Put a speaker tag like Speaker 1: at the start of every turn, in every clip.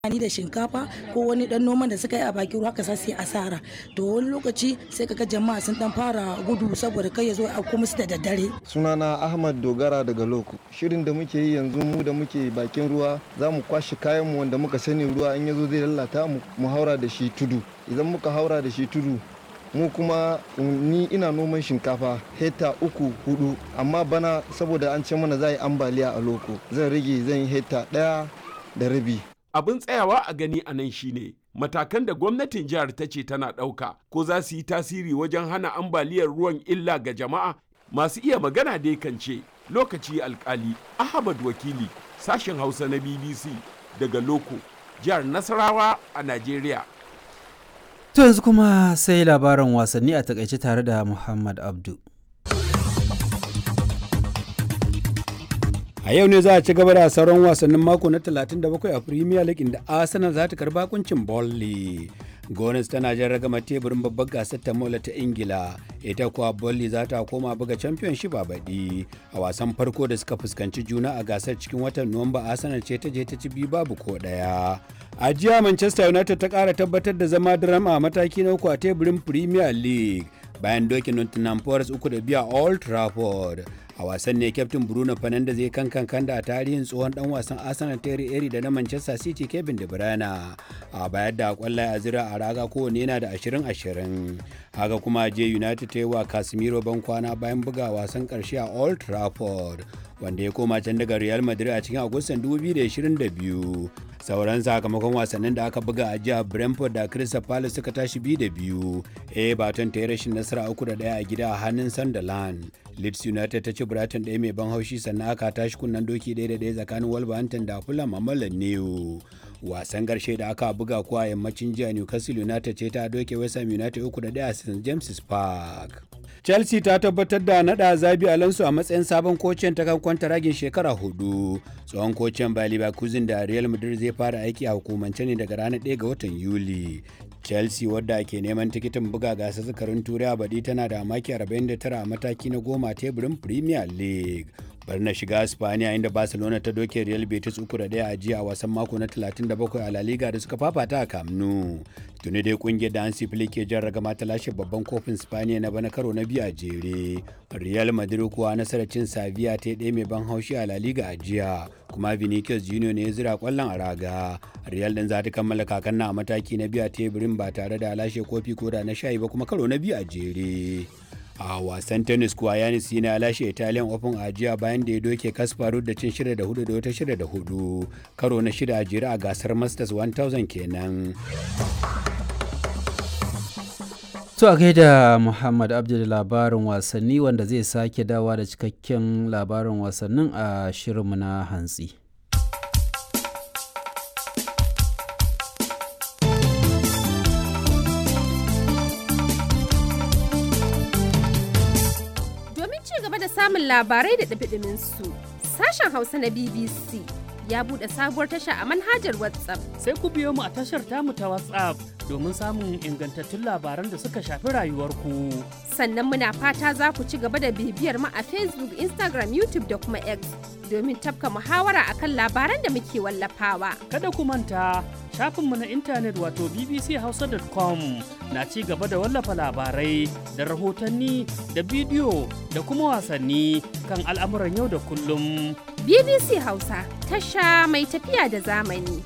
Speaker 1: amfani da shinkafa ko wani dan noman da suka yi a bakin ruwa ka sa su yi asara to wani lokaci sai kaga jama'a sun dan fara gudu saboda kai ya zo a kuma su da daddare
Speaker 2: sunana ahmad dogara daga loko shirin da muke yi yanzu mu da muke bakin ruwa za mu kwashe kayan mu wanda muka sani ruwa in ya zo zai lalata mu mu haura da shi tudu idan muka haura da shi tudu mu kuma ni ina noman shinkafa hekta uku hudu amma bana saboda an ce mana za yi ambaliya a loko zan rage zan yi hekta daya da rabi
Speaker 3: abin tsayawa a gani a nan shine matakan da gwamnatin jihar ta ce tana ɗauka ko za su yi tasiri wajen hana ambaliyar ruwan illa ga jama'a masu iya magana dai kan ce lokaci alkali ahmad wakili sashen hausa na bbc daga loko jihar nasarawa a najeriya
Speaker 4: To yanzu kuma sai labaran wasanni a takaice tare da Muhammad Abdu.
Speaker 5: A yau ne za a ci gaba da sauran wasannin mako na 37 a Premier League inda Arsenal za ta karba kuncin Burnley. Gones tana jan ragama teburin babbar gasar ta mola ta Ingila, ita kuwa Burnley za ta koma buga Championship a baɗi. A wasan farko da suka fuskanci juna a gasar cikin watan Nuwamba Arsenal ce ta je ta ci biyu babu ko ɗaya. A jiya Manchester United ta ƙara tabbatar da zama drama a mataki na uku a teburin Premier League bayan dokin Nottingham Forest uku da biya Old Trafford. a wasan ne kyaftin bruno fernandes zai kankan kanda a tarihin tsohon dan wasan arsenal terry eri da na manchester city kevin de bruyne a bayar da kwallaye a zira a raga kowane yana da 20-20 haka kuma je united ta yi wa casemiro ban kwana bayan buga wasan karshe a old trafford wanda ya koma can daga real madrid a cikin agustan 2022 sauran sakamakon wasannin da aka buga a jihar brentford da crystal palace suka tashi biyu da biyu everton ta yi rashin nasara uku da daya a gida a hannun sunderland leeds united ta ci brighton ɗaya mai ban haushi sannan aka tashi kunnen doki ɗaya da ɗaya tsakanin wolverhampton da fulham a mallan new wasan karshe da aka buga kuwa yammacin jiya newcastle united ce ta doke west ham united uku da ɗaya a st james park chelsea ta tabbatar da nada zabi alonso a matsayin sabon kocin ta kan ragin shekara hudu tsohon kocin bayer leverkusen da real madrid zai fara aiki a hukumance ne daga ranar 1 ga watan yuli chelsea wadda ke neman tikitin buga gasar zakarin turai a baɗi tana da maki 49 a mataki na goma teburin premier league bar na shiga spaniya inda barcelona ta doke real betis uku da daya a jiya a wasan mako na 37 a la liga da suka fafata a camp nou tuni dai kungiyar da hansi flick ke jan ragama ta lashe babban kofin spaniya na bana karo na biyu a jere real madrid kuwa nasarar cin sevilla ta ɗaya mai ban haushi a la liga a jiya kuma vinicius junior ne ya zira kwallon a raga real din za ta kammala kakan na a mataki na biyu a teburin ba tare da lashe kofi ko da na shayi ba kuma karo na biyu a jere a wasan tennis kuwa yanis yana lashe italian open a jiya bayan da ya doke kasparu da cin shida da hudu da wata shida da hudu karo na shida a jere a gasar masters 1000 kenan
Speaker 4: To a gaida Muhammad Abdul labarin wasanni wanda zai sake dawa da cikakken labarin wasannin a shirinmu na hantsi.
Speaker 6: Domin ci gaba da samun labarai da ɗabiɗimin su, sashen Hausa na BBC ya buɗe sabuwar tasha a manhajar WhatsApp.
Speaker 7: Sai ku biyo mu a tashar tamu ta WhatsApp domin samun ingantattun labaran da suka shafi rayuwarku.
Speaker 6: Sannan muna fata za ku ci gaba da bibiyar mu a Facebook, Instagram, YouTube da kuma X domin tafka muhawara akan labaran da muke wallafawa.
Speaker 7: Kada ku manta shafinmu na intanet wato bbchausa.com na ci gaba da wallafa labarai da rahotanni da bidiyo da kuma wasanni kan al'amuran yau da kullum.
Speaker 6: BBC Hausa tasha mai tafiya da zamani.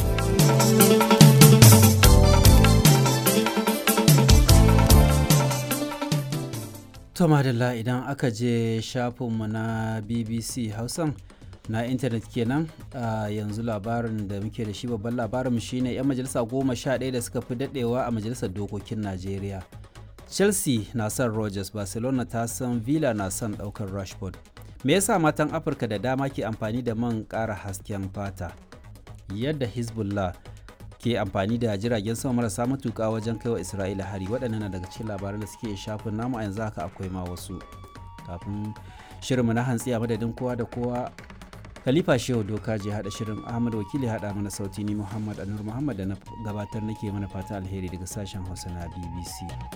Speaker 4: To madalla idan aka je shafinmu na BBC Hausan na intanet kenan a yanzu labarin da muke da shi babban labarin shine 'yan majalisa goma sha ɗaya da suka fi daɗewa a majalisar dokokin Najeriya. Chelsea na son Rogers, Barcelona ta san Villa na son ɗaukar Rashford. Me yasa matan Afirka da dama ke amfani da man ƙara hasken fata? Yadda Hezbollah ke amfani da jiragen sama marasa matuƙa wajen kaiwa Isra'ila hari waɗannan na daga cikin labaran da suke shafin namu a yanzu haka akwai ma wasu. Kafin shirinmu na hantsi a madadin kowa da kowa Khalifa Shehu Doka je haɗa shirin Ahmad Wakili haɗa mana sauti ni Muhammad Anur Muhammad da na gabatar nake mana fata alheri daga sashen Hausa na BBC.